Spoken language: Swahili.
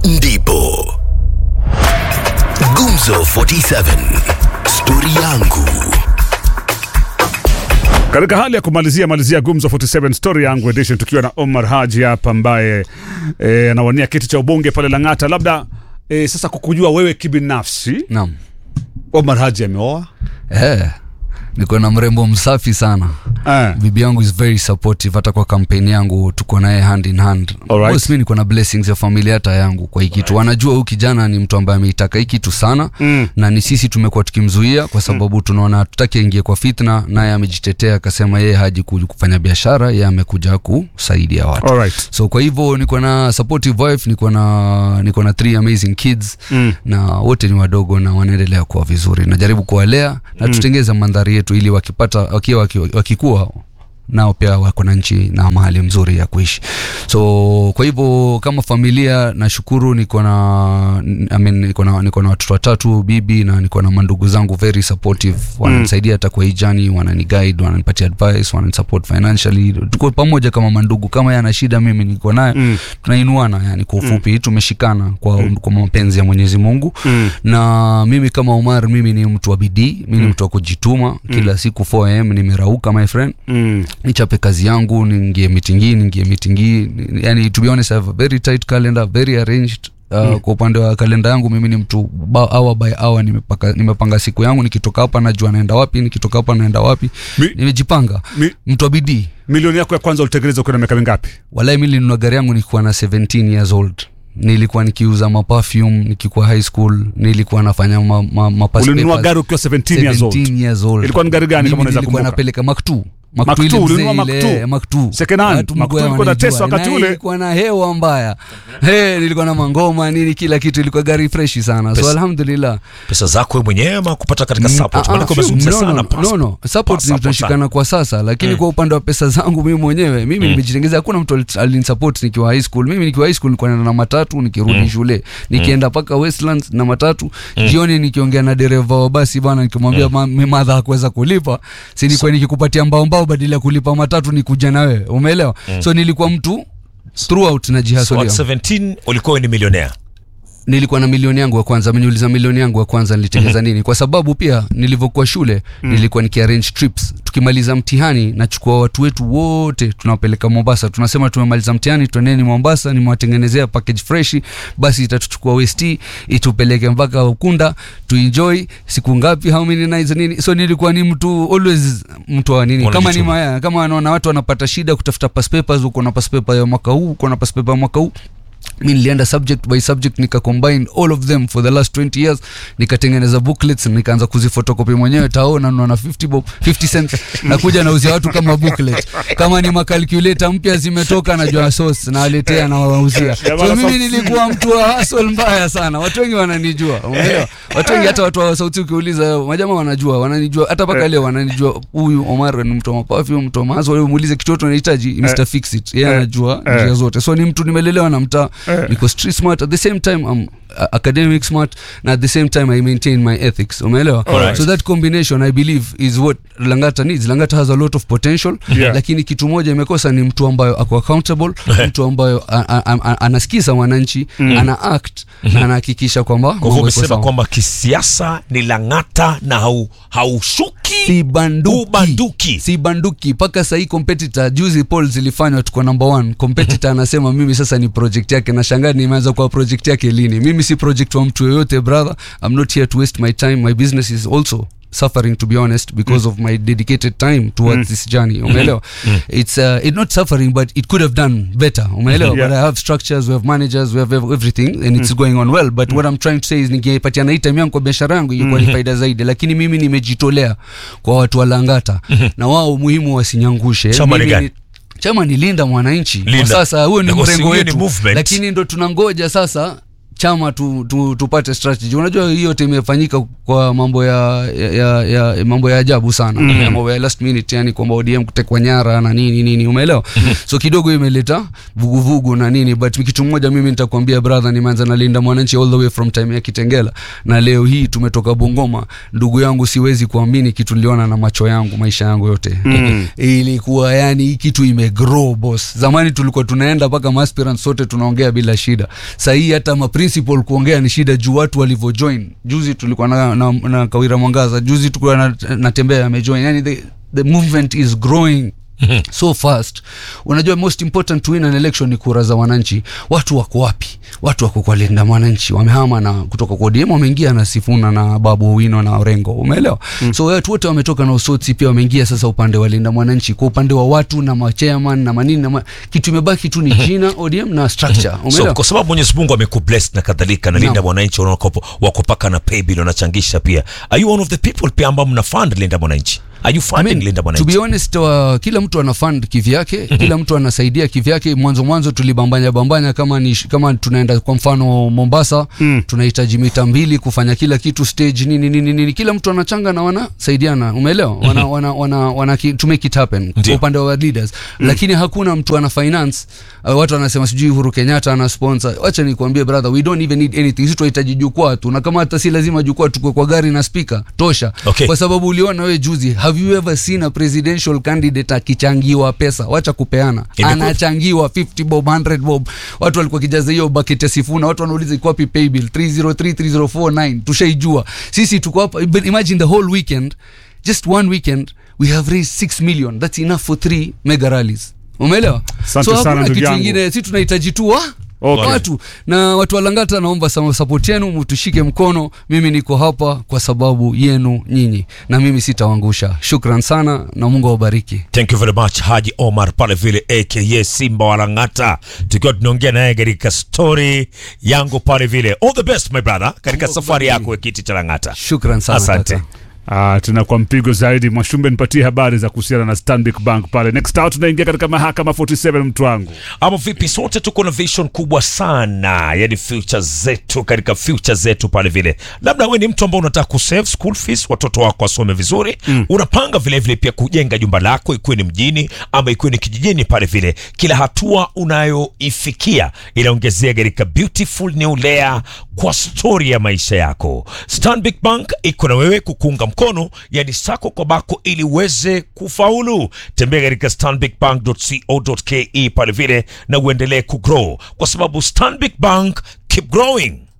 ndipo Gumzo 47 stori yangu Katika hali ya kumalizia malizia Gumzo 47 story yangu edition, tukiwa na Omar Haji hapa ambaye eh, anawania kiti cha ubunge pale Lang'ata. Labda eh, sasa kukujua wewe kibinafsi, Naam. Omar Haji ameoa Eh, niko na mrembo msafi sana eh. bibi yangu is very supportive hata kwa kampeni yangu tuko naye hand in hand Alright. Boss, mi niko na blessings ya familia hata yangu kwa hii kitu wanajua huyu kijana ni mtu ambaye ameitaka hii kitu sana Mm. na ni sisi tumekuwa tukimzuia kwa sababu tunaona hatutaki aingie kwa fitna naye amejitetea akasema yeye haji ku- kufanya biashara yeye amekuja kusaidia watu Alright. so kwa hivyo niko na supportive wife niko na niko na three amazing kids Mm. na wote ni wadogo na wanaendelea kuwa vizuri najaribu kuwalea na tutengeze mandhari yetu ili wakipata wakiwa waki- wakikuwa nao pia wako na nchi na mahali mzuri ya kuishi so kwa hivyo kama familia nashukuru niko na I mean, niko na niko na watoto watatu bibi na niko na mandugu zangu very supportive wananisaidia hata kwa hii jani wanani guide wananipatia advice wananisupport financially tuko pamoja kama mandugu kama yeye ana shida mimi niko naye Mm. tunainuana yani kwa ufupi tumeshikana kwa, kwa mapenzi ya mwenyezi mungu Mm. na mimi kama umar mimi ni mtu wa bidii mi ni mtu wa kujituma kila siku 4am nimerauka my friend Mm. nichape kazi yangu niingie mitingi niingie mitingi yani to be honest I have a very tight calendar very arranged Uh, kwa upande wa kalenda yangu mimi ni mtu ba- hour by hour nimepaka, nimepanga siku yangu nikitoka hapa najua naenda wapi nikitoka hapa naenda wapi Mi- nimejipanga Mi, mtu wa bidii milioni yako ya kwanza ulitekeleza ukiwa na miaka mingapi? walai mi nilinunua gari yangu nikiwa na 17 years old nilikuwa nikiuza maperfume nikikuwa high school nilikuwa nafanya ma, ma, ma pass Ulinunua papers. gari ukiwa 17 years old. 17 years old. Ilikuwa ni gari gani kama Mimi unaweza nilikuwa kumbuka? napeleka maktu Mark II, ulinunua Mark II? maktu Second hand. Mark II ilikuwa na tesa wakati ule. ilikuwa na hewa mbaya hey, nilikuwa na mangoma nini kila kitu ilikuwa gari freshi sana so Pesa- alhamdulillah pesa zako wewe mwenyewe ama kupata katika Mm, support ah, maana ah, umezungumzia no, sana no, passport. no, no. Support Passport tunashikana kwa sasa lakini kwa upande wa pesa zangu mimi mwenyewe mimi nimejitengeza hakuna mtu ali- alinisupport nikiwa high school mimi nikiwa high school nilikuwa naenda na matatu nikirudi shule nikienda mpaka westlands na matatu jioni nikiongea na dereva wa basi bana nikimwambia ma- mi madha hakuweza kulipa si nilikuwa nikikupatia mbao mbao badala ya kulipa matatu nikuja na wewe umeelewa so nilikuwa mtu throughout So najihasolia at 17 ulikuwa wewe ni milionea nilikuwa na milioni yangu ya kwanza ameniuliza milioni yangu ya kwanza nilitengeza nini kwa sababu pia nilivyokuwa shule nilikuwa nikiarrange trips tukimaliza mtihani nachukua watu wetu wote tunawapeleka mombasa tunasema tumemaliza mtihani twendeni mombasa nimewatengenezea package freshi basi itatuchukua west itupeleke mpaka ukunda tuenjoy siku ngapi how many nights nini so nilikuwa ni mtu always mtu wa nini kama ni Unajituma. maya, kama wanaona watu wanapata shida kutafuta pass papers uko na pass paper ya mwaka huu uko na pass paper ya mwaka huu mi nilienda subject by subject nika combine all of them for the last 20 years nikatengeneza booklets nikaanza kuzifotokopi mwenyewe tao nanunua na 50 bob 50 cents nakuja nauzia watu kama booklet kama ni makalkuleta mpya zimetoka najua source nawaletea nawauzia Jamaa so na mimi South nilikuwa mtu wa hustle mbaya sana watu wengi wananijua umeelewa watu wengi hata watu wa sauti ukiuliza majamaa wanajua wananijua hata mpaka leo wananijua huyu Omar ni mtu wa mapafi mtu wa mazo wewe muulize kitu chochote unahitaji Mr Fix It yeye Eh. anajua Eh. njia zote so ni mtu nimelelewa na mtaa Eh. niko street smart at the same time I'm uh, academic smart na at the same time I maintain my ethics umeelewa Alright. so that combination I believe is what Langata needs Langata has a lot of potential Yeah. lakini kitu moja imekosa ni mtu ambayo ako accountable mtu ambayo a- a- a- a- anasikiza wananchi ana act na anahakikisha kwamba kwa hivyo mambo iko umesema sawa. kwamba kisiasa ni lang'ata na hau, haushuki si banduki Ubanduki. si banduki mpaka sahii competitor juzi poll zilifanywa tuko number one competitor anasema mimi sasa ni project yake na shangaa nimeanza kuwa project yake lini mimi si project wa mtu yoyote brother i'm not here to waste my time my business is also suffering to be honest because of my dedicated time towards this journey umeelewa it's uh, it's not suffering but it could have done better umeelewa Yeah. but i have structures we have managers we have ev- everything and it's going on well but what i'm trying to say is ningepatiana hii time yangu kwa biashara yangu ingekuwa ni faida zaidi lakini mimi nimejitolea kwa watu wa langata na wao muhimu wasinyangushe Chama ni Mimi gani? chama ni linda mwananchi Linda. kwa sasa huo ni Na kwa mrengo hiyo ni wetu movement. lakini ndo tunangoja sasa chama tu, tu, tupate strategy unajua hiyo yote imefanyika kwa mambo ya, ya, ya, ya mambo ya ajabu sana mm. mambo ya last minute yani kwamba ODM kutekwa nyara na nini nini umeelewa so kidogo imeleta vuguvugu na nini but kitu mmoja mimi nitakwambia brother nimeanza na Linda Mwananchi all the way from time ya Kitengela na leo hii tumetoka Bungoma ndugu yangu siwezi kuamini kitu niliona na macho yangu maisha yangu yote mm. ilikuwa yani hii kitu imegrow boss zamani tulikuwa tunaenda mpaka aspirants sote tunaongea bila shida sahii hata ma principal kuongea ni shida juu watu walivyojoin juzi tulikuwa na, na, na Kawira Mwangaza juzi tulikuwa na, natembea amejoin yani the, the movement is growing so fast unajua most important to win an election ni kura za wananchi watu wako wapi watu wako kwa linda mwananchi wamehama na kutoka kwa ODM wameingia na Sifuna na Babu Owino na Orengo umeelewa mm. so watu wote wametoka na Usotsi pia wameingia sasa upande wa linda mwananchi kwa upande wa watu na machairman na manini na ma... kitu imebaki tu ni jina ODM na structure so umeelewa kwa sababu mwenyezi mungu amekubless na kadhalika na linda Naam. mwananchi wanakopo- wako paka na paybill wanachangisha pia are you one of the people pia ambao mna fund linda mwananchi are you I funding mean, linda to be mwananchi honest wa, kila mtu ana fund kivyake kila mtu anasaidia kivyake mwanzo mwanzo tulibambanya bambanya kama ni kama tunaenda kwa mfano Mombasa mm. tunahitaji mita mbili kufanya kila kitu stage nini nini nini kila mtu anachanga na wanasaidiana umeelewa wana, wana, wana, wana ki, to make it happen Ndio. kwa upande wa leaders mm. lakini hakuna mtu ana finance uh, watu wanasema sijui Uhuru Kenyatta ana sponsor wacha nikwambie brother we don't even need anything sisi tunahitaji jukwaa tu na kama hata si lazima jukwaa tukue kwa gari na speaker tosha Okay. kwa sababu uliona wewe juzi have you ever seen a presidential candidate akichangiwa pesa wacha kupeana Imekuwa- anachangiwa 50 bob 100 bob watu walikuwa kijaza hiyo bucket ya sifuna watu wanauliza iko wapi paybill 3033049 tushaijua sisi tuko hapa but imagine the whole weekend just one weekend we have raised 6 million that's enough for 3 mega rallies umeelewa Asante so sana hakuna ndugu kitu yangu. ingine si tunahitaji tu wa Okay. watu na watu walangata naomba sama support yenu mtushike mkono mimi niko hapa kwa sababu yenu nyinyi na mimi sitawangusha shukran sana na mungu awabariki thank you very much haji omar pale vile aka simba walangata tukiwa tunaongea naye katika story yangu pale vile all the best my brother katika safari yako ya kiti cha langata shukran sana asante kaka. Ah, tena kwa mpigo zaidi Mwashumbe, nipatie habari za kuhusiana na Stanbic Bank pale. Next out tunaingia katika mahakama 47 mtu wangu. ama vipi sote tuko na vision kubwa sana yani future zetu katika future zetu pale vile labda we ni mtu ambao unataka kusave school fees watoto wako wasome vizuri mm. unapanga vile vile pia kujenga jumba lako ikiwe ni mjini ama ikiwe ni kijijini pale vile kila hatua unayoifikia inaongezea katika beautiful new layer kwa stori ya maisha yako stanbic bank iko na wewe kukuunga mkono yani sako kwa bako ili uweze kufaulu tembea katika stanbicbank.co.ke pale vile na uendelee kugrow kwa sababu stanbic bank keep growing